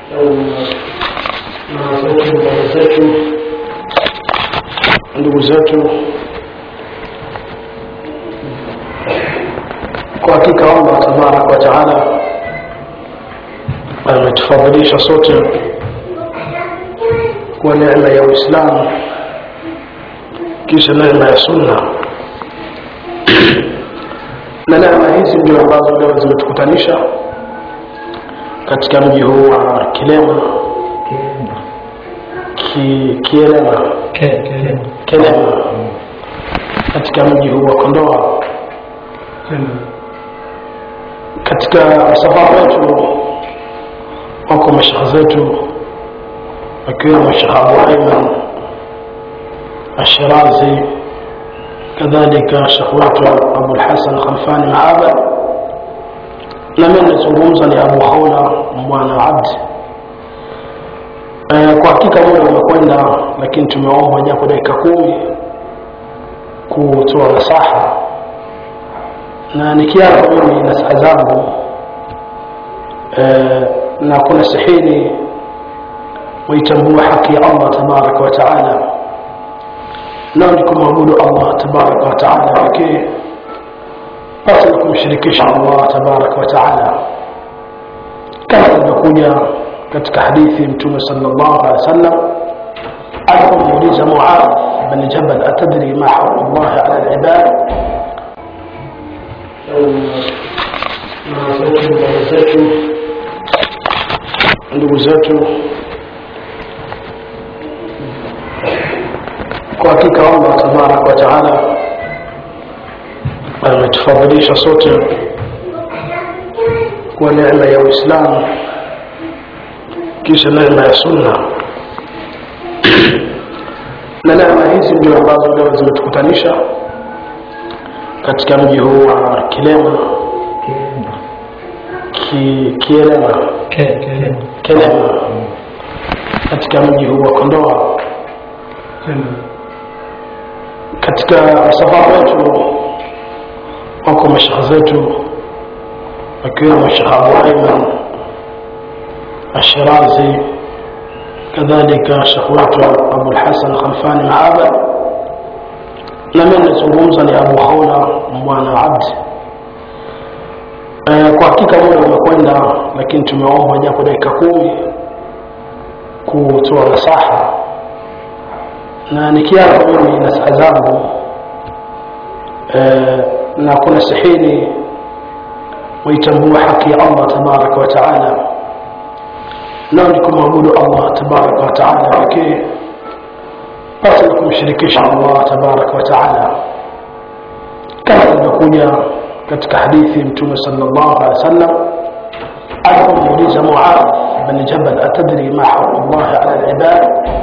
mama zetu baba zetu ndugu zetu kwa hakika allah tabaraka wataala ametufadhilisha sote kwa neema ya uislamu kisha neema ya sunna na neema hizi ndio ambazo leo zimetukutanisha katika mji huu wa kilema ki, kielema kelema katika mji huu wa kondoa katika msafara wetu wako mashekhe zetu akiwemo shekh abu aiman ashirazi kadhalika shekh wetu abulhasan khalfani maaba na mi nazungumza ni abu haula bwana abdi e, kwa hakika muda umekwenda lakini tumeomba japo dakika kumi kutoa nasaha na nikiapa mimi nasaha zangu e, na kuna sihini waitambua haki ya allah tabaraka wataala nao ni kumwabudu allah tabaraka wataala pekee pasi na kumshirikisha allah tabaraka wataala kama ilivyokuja katika hadithi mtume sal llahu alehi wa sallam alipomuuliza muadh bni jabal atadri ma haqu llahi ala libad mama zetu baba zetu ndugu zetu kwa hakika allah tabaraka wataala ametufadhilisha sote kwa neema ya uislamu kisha neema ya sunna na neema hizi ndio ambazo leo zimetukutanisha katika mji huu wa kilema ki, kielema kelema katika mji huu wa kondoa katika msafara wetu wako mashekhe zetu akiwemo shekh abu aiman ashirazi kadhalika shekh wetu abulhasan khalfani maaba na mi nazungumza ni abu haula bwana abdi e, kwa hakika muda umekwenda lakini tumeomba japo dakika kumi kutoa nasaha na nikiapa mimi nasaha zangu e, na kuna sihini waitambua haki ya allah tabaraka wataala nao ni kumwabudu allah tabaraka wataala pekee pasi na kumshirikisha allah tabaraka wataala kama ilivyokuja katika hadithi mtume sal llahu alehi wa sallam alipomuuliza muadh bni jabal atadri ma haqu llahi ala libad